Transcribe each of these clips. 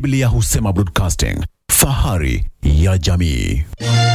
Biblia husema broadcasting, fahari ya jamii.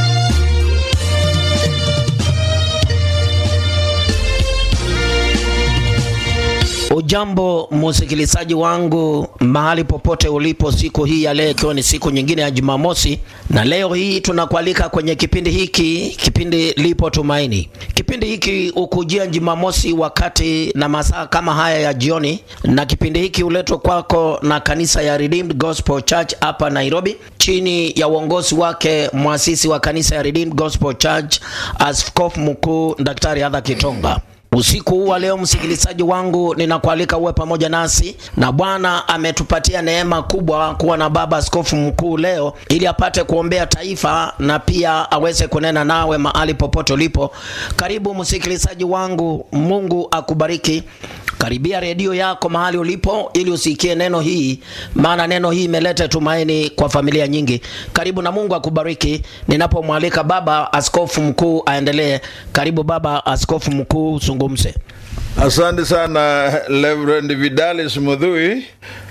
Ujambo msikilizaji wangu mahali popote ulipo, siku hii ya leo ikiwa ni siku nyingine ya Jumamosi, na leo hii tunakualika kwenye kipindi hiki, kipindi Lipo Tumaini. Kipindi hiki ukujia Jumamosi wakati na masaa kama haya ya jioni, na kipindi hiki huletwa kwako na kanisa ya Redeemed Gospel Church hapa Nairobi, chini ya uongozi wake mwasisi wa kanisa ya Redeemed Gospel Church, Askofu Mkuu Daktari Adha Kitonga. Usiku huu wa leo msikilizaji wangu, ninakualika uwe pamoja nasi, na Bwana ametupatia neema kubwa kuwa na baba askofu mkuu leo, ili apate kuombea taifa na pia aweze kunena nawe mahali popote ulipo. Karibu msikilizaji wangu, Mungu akubariki. Karibia redio yako mahali ulipo, ili usikie neno hii, maana neno hii imeleta tumaini kwa familia nyingi. Karibu na Mungu akubariki. Ninapomwalika baba askofu mkuu aendelee. Karibu baba askofu mkuu, zungumze. Asante sana Reverend Vidalis Mudhui,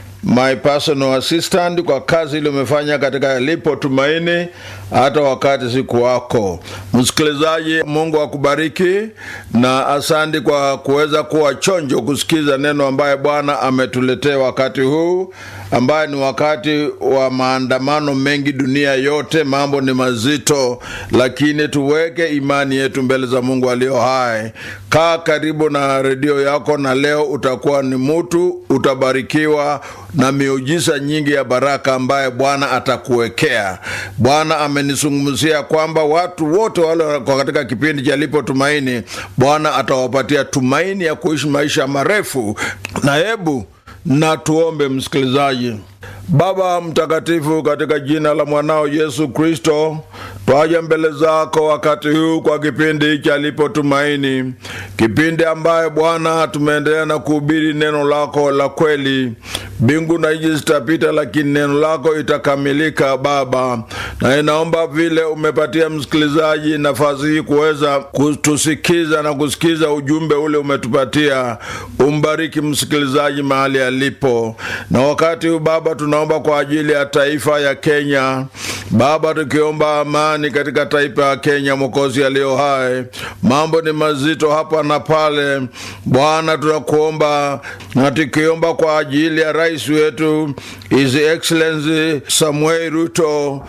my personal assistant, kwa kazi ile umefanya katika Lipo Tumaini hata wakati siku wako. Msikilizaji, Mungu akubariki na asante kwa kuweza kuwa chonjo kusikiza neno ambaye Bwana ametuletea wakati huu ambaye ni wakati wa maandamano mengi dunia yote. Mambo ni mazito, lakini tuweke imani yetu mbele za Mungu aliyo hai. Kaa karibu na redio yako, na leo utakuwa ni mtu utabarikiwa na miujiza nyingi ya baraka ambaye Bwana atakuwekea. Bwana amenizungumzia kwamba watu wote wale wako katika kipindi cha Lipo Tumaini, Bwana atawapatia tumaini ya kuishi maisha marefu. Na hebu na tuombe, msikilizaji. Baba mtakatifu, katika jina la mwanao Yesu Kristo, twaja mbele zako wakati huu kwa kipindi cha Lipo Tumaini, kipindi ambaye Bwana tumeendelea na kuhubiri neno lako la kweli. Mbingu na nchi zitapita, lakini neno lako itakamilika Baba, na inaomba vile umepatia msikilizaji nafasi hii kuweza kutusikiza na kusikiza ujumbe ule umetupatia, umbariki msikilizaji mahali alipo. Na wakati huu Baba, tunaomba kwa ajili ya taifa ya Kenya Baba, tukiomba amani katika taifa ya Kenya, Mwokozi aliyo hai. Mambo ni mazito hapa na pale, Bwana tunakuomba na tukiomba kwa ajili ya rais wetu His Excellency Samuel Ruto,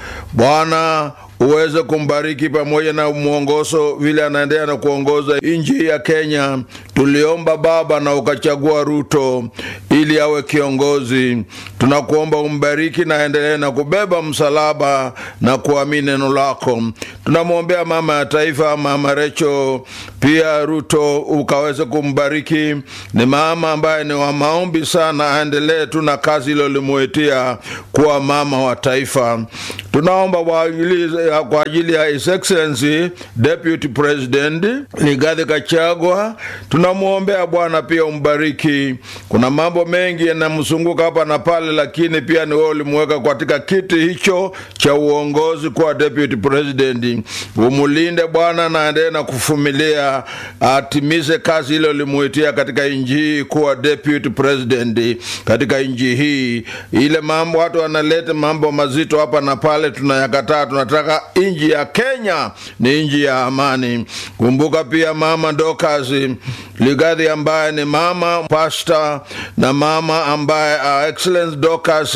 Bwana uweze kumbariki pamoja na mwongozo vile anaendelea na kuongoza nchi ya Kenya. Tuliomba Baba na ukachagua Ruto ili awe kiongozi. Tunakuomba umbariki na aendelee na kubeba msalaba na kuamini neno lako. Tunamwombea mama ya taifa, Mama Recho pia Ruto, ukaweze kumbariki. Ni mama ambaye ni wa maombi sana, aendelee tu na kazi ilo limuitia kuwa mama wa taifa. Tunaomba kwa ajili kwa ajili ya His Excellency Deputy President Rigathi Gachagua, tunamwombea Bwana pia umbariki. Kuna mambo mengi yanamzunguka hapa na pale, lakini pia ni wewe ulimweka katika kiti hicho cha uongozi kuwa Deputy President. Umulinde Bwana na aendelee na kufumilia, atimize kazi ile ulimuitia katika nchi hii kuwa Deputy President katika nchi hii. Ile mambo watu wanaleta mambo mazito hapa na pale, tunayakataa. Tunataka nchi ya Kenya ni nchi ya amani. Kumbuka pia mama Dorcas Ligadhi ambaye ni mama pasta na mama ambaye uh, Excellence Dorcas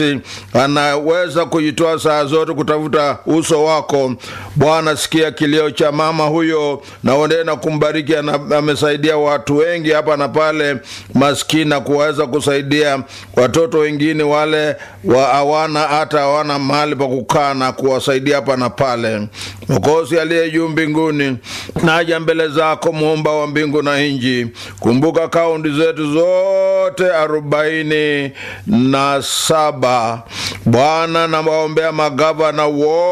anaweza kujitoa saa zote kutafuta uso wako Bwana. Sikia kilio cha mama huyo na uendelee na kumbariki. Amesaidia watu wengi hapa na pale maskini na kuweza kusaidia watoto wengine wale wa hawana hata hawana mahali pa kukaa na kuwasaidia hapa na pale. Mwokozi aliye juu mbinguni, naja mbele zako muumba wa mbingu na nchi. Kumbuka kaunti zetu zote arobaini na saba Bwana, na waombea magavana wote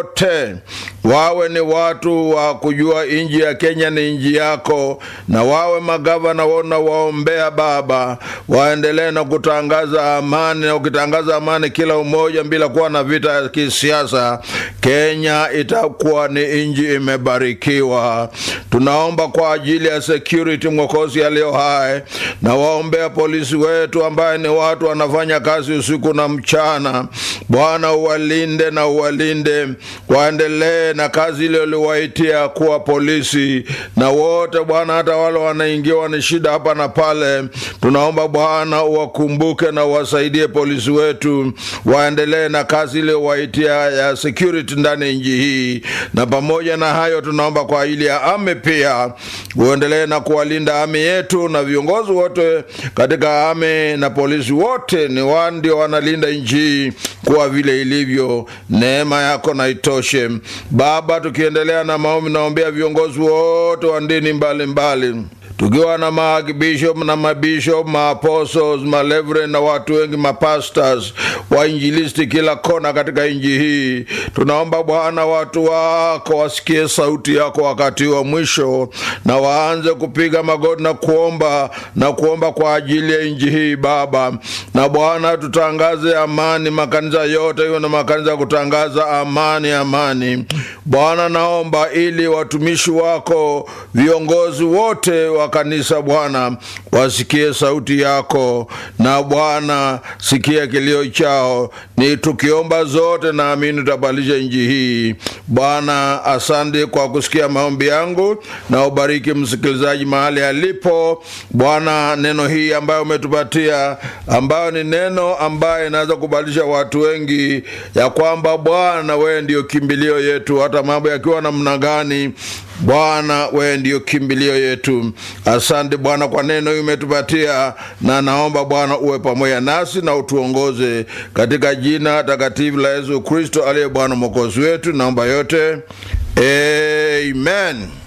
wote wawe ni watu wa kujua nchi ya Kenya ni nchi yako, na wawe magavana wona waombea Baba, waendelee na kutangaza amani, na ukitangaza amani kila umoja bila kuwa na vita ya kisiasa, Kenya itakuwa ni nchi imebarikiwa. Tunaomba kwa ajili ya security, Mwokozi aliyo hai, na waombea polisi wetu ambaye ni watu wanafanya kazi usiku na mchana. Bwana uwalinde na uwalinde, waendelee na kazi ile uliwaitia kuwa polisi, na wote Bwana, hata wale wanaingiwa ni shida hapa na pale, tunaomba Bwana uwakumbuke na uwasaidie polisi wetu, waendelee na kazi ile uwaitia ya security ndani ya nchi hii. Na pamoja na hayo, tunaomba kwa ajili ya ame pia, uendelee na kuwalinda ame yetu na viongozi wote katika ame na polisi wote, ni wao ndio wanalinda nchi hii kuwa vile ilivyo. Neema yako na itoshe Baba. Tukiendelea na maombi, naombea viongozi wote wa dini mbalimbali tukiwa na maarchbishop na mabishop maapostles malevre na watu wengi mapastors wainjilisti kila kona katika nchi hii, tunaomba Bwana watu wako wasikie sauti yako wakati wa mwisho, na waanze kupiga magoti na kuomba na kuomba kwa ajili ya nchi hii Baba. Na Bwana tutangaze amani, makanisa yote hiyo na makanisa ya kutangaza amani, amani Bwana, naomba ili watumishi wako viongozi wote wa kanisa Bwana wasikie sauti yako, na Bwana sikia kilio chao. Ni tukiomba zote, naamini utabadilisha nchi hii. Bwana, asante kwa kusikia maombi yangu, na ubariki msikilizaji mahali alipo. Bwana, neno hii ambayo umetupatia, ambayo ni neno ambayo inaweza kubadilisha watu wengi, ya kwamba Bwana wewe ndio kimbilio yetu, hata mambo yakiwa namna gani Bwana wewe ndiyo kimbilio yetu. Asante Bwana kwa neno hili umetupatia, na naomba Bwana uwe pamoja nasi na utuongoze katika jina takatifu la Yesu Kristo aliye Bwana mwokozi wetu. Naomba yote, amen.